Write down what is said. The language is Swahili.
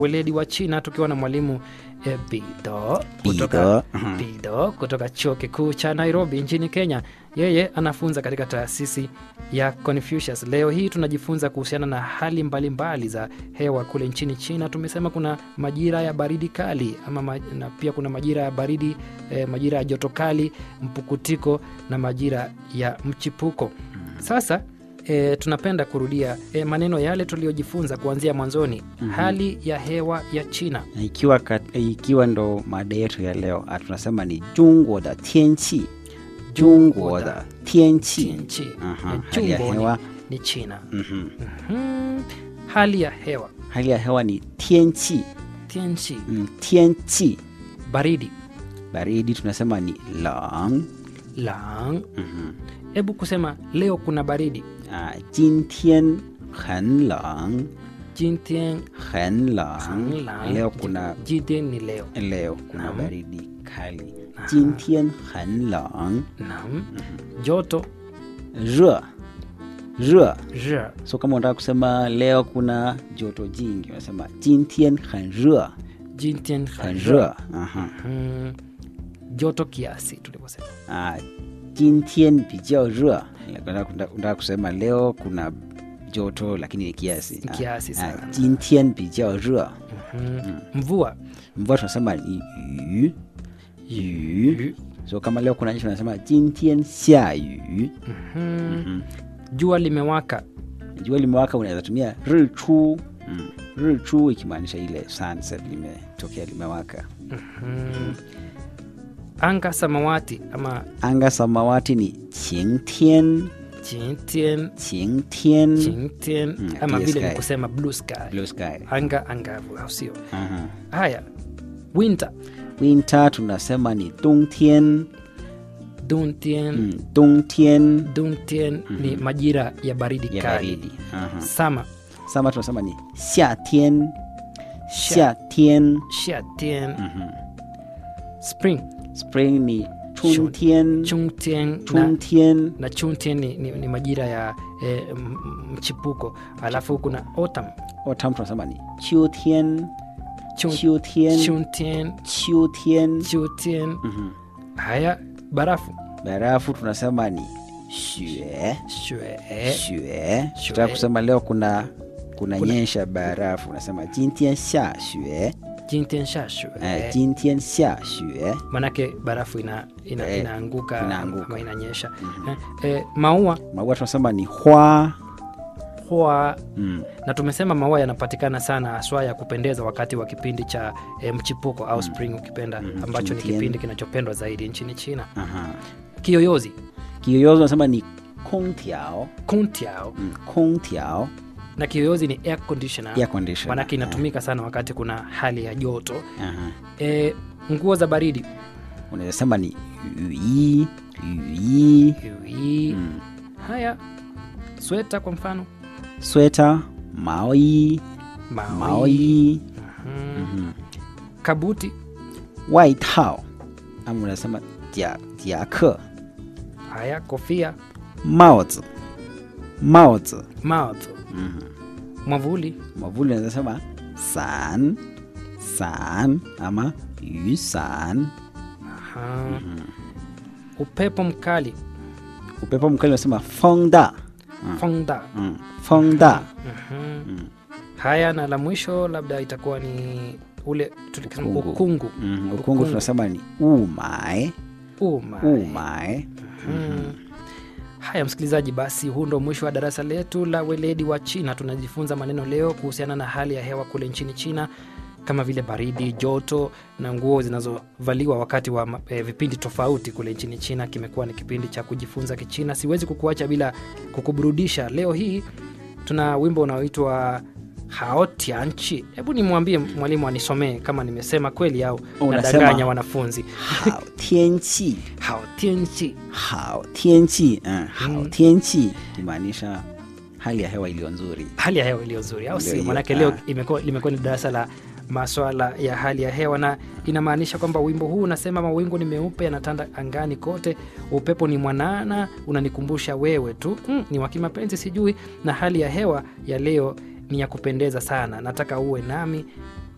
weledi wa China tukiwa na mwalimu eh, Bido Bido, kutoka, mhm. Bido kutoka chuo kikuu cha Nairobi nchini Kenya. Yeye anafunza katika taasisi ya Confucius. Leo hii tunajifunza kuhusiana na hali mbalimbali za hewa kule nchini China. Tumesema kuna majira ya baridi kali ama ma, na pia kuna majira ya baridi eh, majira ya joto kali, mpukutiko na majira ya mchipuko. Sasa e, tunapenda kurudia e, maneno yale tuliyojifunza kuanzia mwanzoni. Hali ya hewa ya China. Na ikiwa, kat, ikiwa ndo mada yetu ya leo ah, tunasema ni jungwo da tianchi jungwo da tianchi Tianchi. Aha, E, hali ya Jungwo hewa ni, ni China. mhm. Hmm, hali ya hewa hali ya hewa ni tianchi Tianchi, mm, tianchi baridi baridi tunasema ni lang lang. mhm. Hebu kusema leo kuna baridi. ah, jintian很冷 Jintian 很冷 lang. leo kuna Jintian ni leo. leo kuna Naam. baridi kali jintian 很冷 Naam. Joto 热热 je. so kama unataka kusema leo kuna joto jingi unasema jintian 很热 Jintian 很 je. 热 Aha. Hmm, joto kiasi tulivyosema. Ah, 今天比较热 unataka unataka kusema leo kuna joto lakini ni kiasi Ni kiasi Ah, sana. 今天比较热 Mhm. Mvua mvua tunasema ni yu yu so kama leo kuna nyesha unasema 今天下雨 Mhm. jua limewaka jua limewaka unaweza tumia richu mm. richu ikimaanisha ile sunset limetokea limewaka Mhm. anga samawati ama anga samawati ni 晴天 chintian 晴天 chintian Mm, ama clear vile ni sky. kusema blue sky blue sky anga angavu au sio Aha. haya winter winter tunasema ni 冬天 duntian mm. 冬天 duntian ni majira ya baridi ya kali baridi Aha. sama sama tunasema ni 夏天夏天 shiatian Mhm. spring spring ni 春天 chungtian na, 春天 na chuntian ni, ni, ni majira ya eh, m- m- mchipuko alafu kuna autumn autumn tunasema ni 秋天 Chun- 秋天 chuntian 秋天 chutian Mhm. haya barafu barafu tunasema ni 雪 shue 雪雪 tutaka kusema leo kuna kuna nyesha barafu unasema 今天下雪 jintian sha shue 哎，今天下雪。 manake barafu ina, ina, Eh, inaanguka inaanguka. ama inanyesha eh, eh, maua Maua tunasema ni hua. hua Mm. na tumesema maua yanapatikana sana haswa ya kupendeza wakati wa kipindi cha eh, mchipuko au spring ukipenda Mhm, ambacho ni Chuntian. kipindi kinachopendwa zaidi nchini china Aha. kiyoyozi Kiyoyozi tunasema ni kongtiao. kuntiao Mm. Kongtiao. na kiyoyozi ni air conditioner Air conditioner. manake inatumika sana wakati kuna hali ya joto Aha. eh, nguo za baridi Unaweza sema ni yui, yui. Yui. Mm. haya sweta kwa mfano Sweta, maoi, maoi, maoi. Mhm. Mhm. kabuti Waitao. Ama unasema jia, jiake. haya kofia 帽子，帽子。 mouth Mhm. mwavuli mwavuli unaweza sema san san ama yusan Aha. upepo mkali upepo mkali unasema fongda fongda mm. fongda Mhm. haya na la mwisho labda itakuwa ni ule tulikisema Ukungu. ukungu mm. ukungu tunasema ni umae Uma. umae Mhm. haya msikilizaji basi huu ndo mwisho wa darasa letu la weledi wa china tunajifunza maneno leo kuhusiana na hali ya hewa kule nchini china kama vile baridi joto na nguo zinazovaliwa wakati wa ma- eh, vipindi tofauti kule nchini china kimekuwa ni kipindi cha kujifunza kichina siwezi kukuacha bila kukuburudisha leo hii tuna wimbo unaoitwa haotianchi hebu nimwambie mwalimu anisomee kama nimesema kweli au Unasema- nadanganya wanafunzi hao tianchi haotianchi hao tianchi mm. hao tianchi imaanisha hali ya hewa iliyo nzuri hali ya hewa iliyo nzuri au Ndio sio hiyo, manake leo ah. imekuwa limekuwa ni darasa la maswala ya hali ya hewa na inamaanisha kwamba wimbo huu unasema mawingu ni meupe yanatanda angani kote upepo ni mwanana unanikumbusha wewe tu mm, ni wakimapenzi sijui na hali ya hewa ya leo ni ya kupendeza sana nataka uwe nami